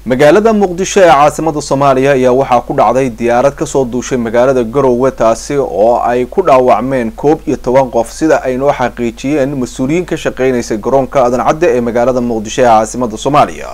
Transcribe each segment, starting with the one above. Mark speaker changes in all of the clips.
Speaker 1: magaalada muqdisho ee caasimada soomaaliya ayaa waxaa ku dhacday diyaarad kasoo duushay magaalada garowe taasi oo ay ku dhaawacmeen koob iyo toban qof sida ay noo xaqiijiyeen mas-uuliyiin ka shaqeynaysa garoonka adan cadde ee magaalada muqdisho ee caasimada soomaaliya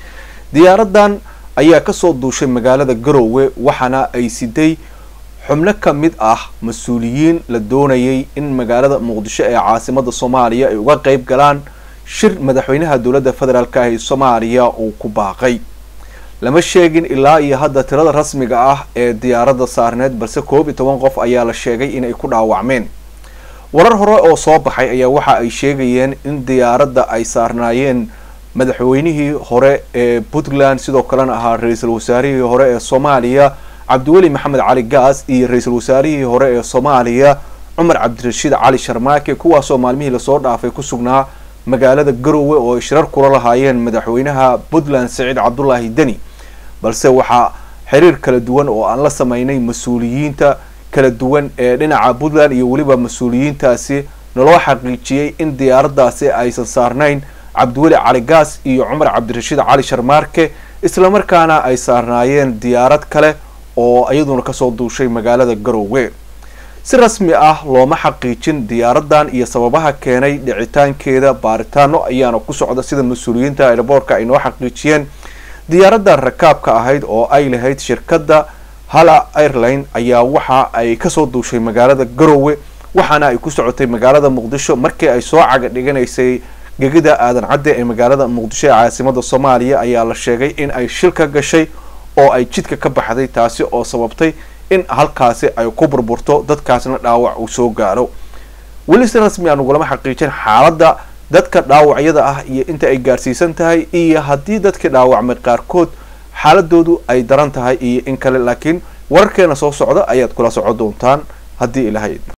Speaker 1: diyaaradan ayaa kasoo duushay magaalada garowe waxaana ay siday xubno ka mid ah mas-uuliyiin la doonayay in magaalada muqdisho ee caasimada soomaaliya ay uga qeyb galaan shir madaxweynaha dowladda federaalk ah ee soomaaliya uu ku baaqay lama sheegin ilaa iyo hadda tirada rasmiga ah ee diyaaradda saarneed balse koob iyo toban qof ayaa la sheegay inay ku dhaawacmeen warar hore oo soo baxay ayaa waxa ay sheegayeen in diyaaradda ay saarnaayeen madaxweynihii hore ee puntland sidoo kalena ahaa ra-iisul wasaarihii hore ee soomaaliya cabdiweli maxamed cali gaas iyo ra-iisul wasaarihii hore ee soomaaliya cumar cabdirashiid cali sharmaake kuwaasoo maalmihii lasoo dhaafay ku sugnaa magaalada garowe oo ay shirar kula lahaayeen madaxweynaha puntland saciid cabdulaahi deni balse waxaa xiriir kala duwan oo aan la sameynay mas-uuliyiinta kala duwan ee dhinaca puntland iyo weliba mas-uuliyiintaasi naloo xaqiijiyey in diyaaraddaasi aysan saarnayn cabdiweli cali gaas iyo cumar cabdirashiid cali sharmaarke islamarkaana ay saarnaayeen diyaarad kale oo iyaduna kasoo duushay magaalada garowe si rasmi ah looma xaqiijin diyaaradan iyo sababaha keenay dhicitaankeeda baaritaano ayaana ku socda sida mas-uuliyiinta airboortka ay noo xaqiijiyeen diyaaradan rakaabka ahayd oo ay lahayd shirkadda hala airline ayaa waxa ay kasoo duushay magaalada garowe waxaana ay ku socotay magaalada muqdisho markii ay soo caga dhiganaysay gegida aadan cadde ee magaalada muqdisho ee caasimada soomaaliya ayaa la sheegay in ay shil ka gashay oo ay jidka ka baxday taasi oo sababtay in halkaasi ay ku burburto dadkaasna dhaawac uu soo gaaro weli si rasmi aan ugulama xaqiijin xaaladda dadka dhaawacyada ah iyo inta ay gaarsiisan tahay iyo haddii dadkii dhaawacmay qaarkood xaaladoodu ay daran tahay iyo in kale laakiin wararkeena soo socda ayaad kula socon doontaan haddii ilahayd